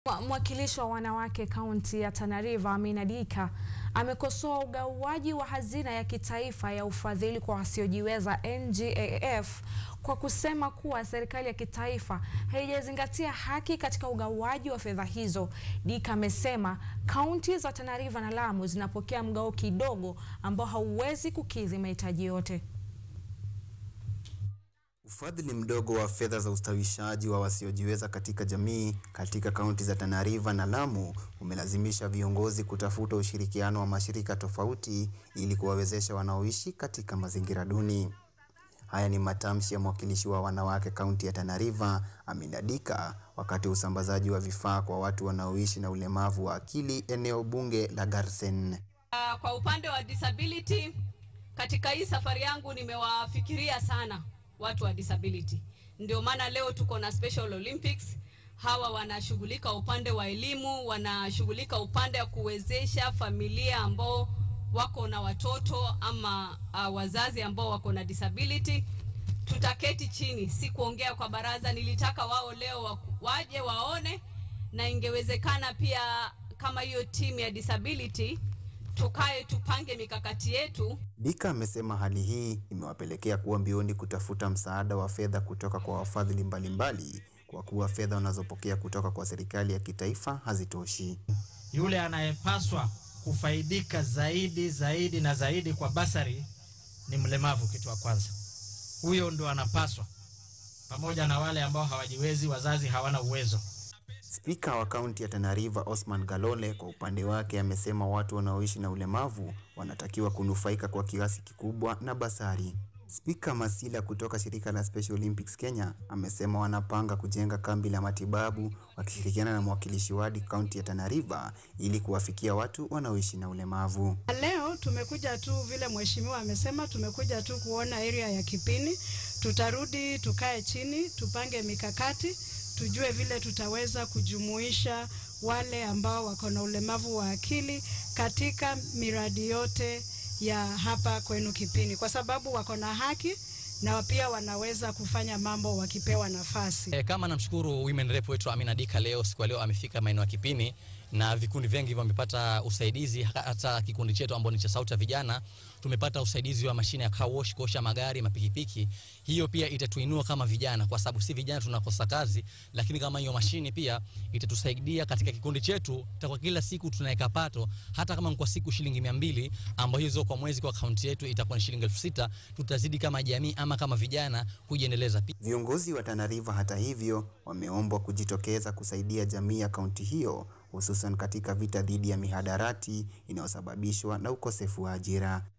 Mwakilishi wa wanawake kaunti ya Tana River Amina Dika amekosoa ugawaji wa hazina ya kitaifa ya ufadhili kwa wasiojiweza NGAF kwa kusema kuwa serikali ya kitaifa haijazingatia haki katika ugawaji wa fedha hizo. Dika amesema kaunti za Tana River na Lamu zinapokea mgao kidogo ambao hauwezi kukidhi mahitaji yote. Ufadhili mdogo wa fedha za ustawishaji wa wasiojiweza katika jamii katika kaunti za Tana River na Lamu umelazimisha viongozi kutafuta ushirikiano wa mashirika tofauti ili kuwawezesha wanaoishi katika mazingira duni. Haya ni matamshi ya mwakilishi wa wanawake kaunti ya Tana River, Amina Dika, wakati wa usambazaji wa vifaa kwa watu wanaoishi na ulemavu wa akili eneo bunge la Garsen. Uh, kwa upande wa disability katika hii safari yangu nimewafikiria sana watu wa disability. Ndio maana leo tuko na Special Olympics. Hawa wanashughulika upande wa elimu, wanashughulika upande wa kuwezesha familia ambao wako na watoto ama uh, wazazi ambao wako na disability. Tutaketi chini, si kuongea kwa baraza. Nilitaka wao leo waje waone, na ingewezekana pia kama hiyo timu ya disability tukae tupange mikakati yetu. Dika amesema hali hii imewapelekea kuwa mbioni kutafuta msaada wa fedha kutoka kwa wafadhili mbalimbali kwa kuwa fedha wanazopokea kutoka kwa serikali ya kitaifa hazitoshi. Yule anayepaswa kufaidika zaidi zaidi na zaidi kwa basari ni mlemavu, kitu wa kwanza. Huyo ndo anapaswa, pamoja na wale ambao hawajiwezi, wazazi hawana uwezo. Spika wa kaunti ya Tana River Osman Galole kwa upande wake amesema watu wanaoishi na ulemavu wanatakiwa kunufaika kwa kiasi kikubwa na basari. Spika Masila kutoka shirika la Special Olympics Kenya amesema wanapanga kujenga kambi la matibabu wakishirikiana na mwakilishi wadi kaunti ya Tana River ili kuwafikia watu wanaoishi na ulemavu. Leo tumekuja tu vile mheshimiwa amesema, tumekuja tu kuona area ya Kipini. Tutarudi tukae chini, tupange mikakati tujue vile tutaweza kujumuisha wale ambao wako na ulemavu wa akili katika miradi yote ya hapa kwenu Kipini, kwa sababu wako na haki na pia wanaweza kufanya mambo wakipewa nafasi. E, kama namshukuru women rep wetu Amina Dika leo siku leo amefika maeneo ya Kipini na vikundi vingi vimepata usaidizi. Hata kikundi chetu ambao ni cha sauti ya vijana tumepata usaidizi wa mashine ya car wash, kuosha magari, mapikipiki. Hiyo pia itatuinua kama vijana, kwa sababu si vijana tunakosa kazi, lakini kama hiyo mashine pia itatusaidia katika kikundi chetu. Kwa kila siku tunaweka pato, hata kama kwa siku shilingi mia mbili ambayo hizo kwa mwezi kwa akaunti yetu itakuwa ni shilingi elfu sita tutazidi kama jamii ama kama vijana kujiendeleza. Viongozi wa Tana River hata hivyo wameombwa kujitokeza kusaidia jamii ya kaunti hiyo hususan katika vita dhidi ya mihadarati inayosababishwa na ukosefu wa ajira.